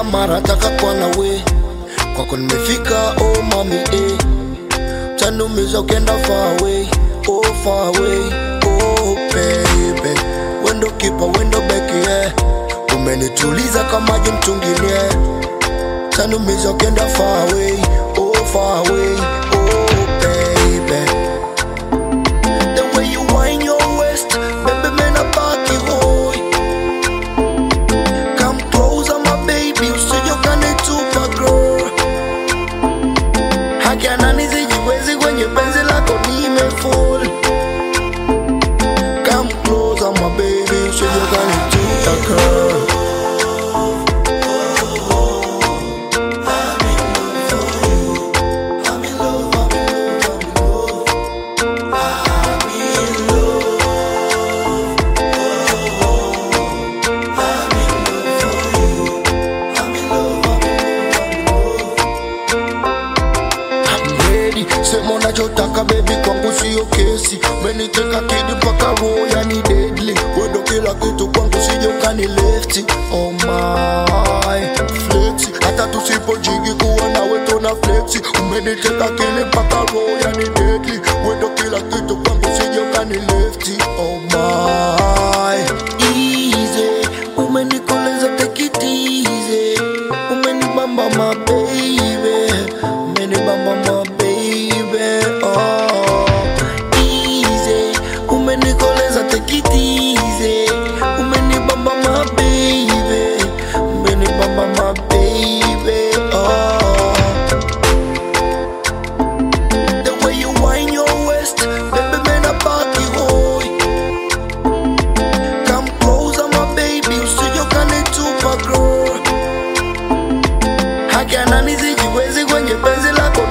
mara taka kwa nawe kwako nimefika oh mami eh. tanumiza ukienda far away oh far away oh baby wendo kipa wendo beki yeah. umenituliza kama maji mtungini yeah. tanumiza ukienda far away oh far away oh baby the way you wind your waist baby man I back you boy come closer my baby usije ukanitupa girl haki anani sijiwezi kwenye penzi lako nimefall come closer my baby usije ukanitupa girl ready sema unachotaka bebi kwangu sio kesi meniteka kidi mpaka roho yani deadly wendo kila kitu kwangu sije ukani lefti oh my flexi hata tusipojigi kuwa nawe tuna flexi umeniteka kili mpaka roho yani deadly wendo kila kitu kwangu sije ukani lefti oh my easy umenikoleza take it easy umenibamba my baby umenibamba my baby oh easy umenikoleza take it easy umenibamba my baby umenibamba my baby oh the way you wind your waist baby man I back you boy Come closer my baby usije ukanitupa girl haki anani sijiwezi kwenye penzi lako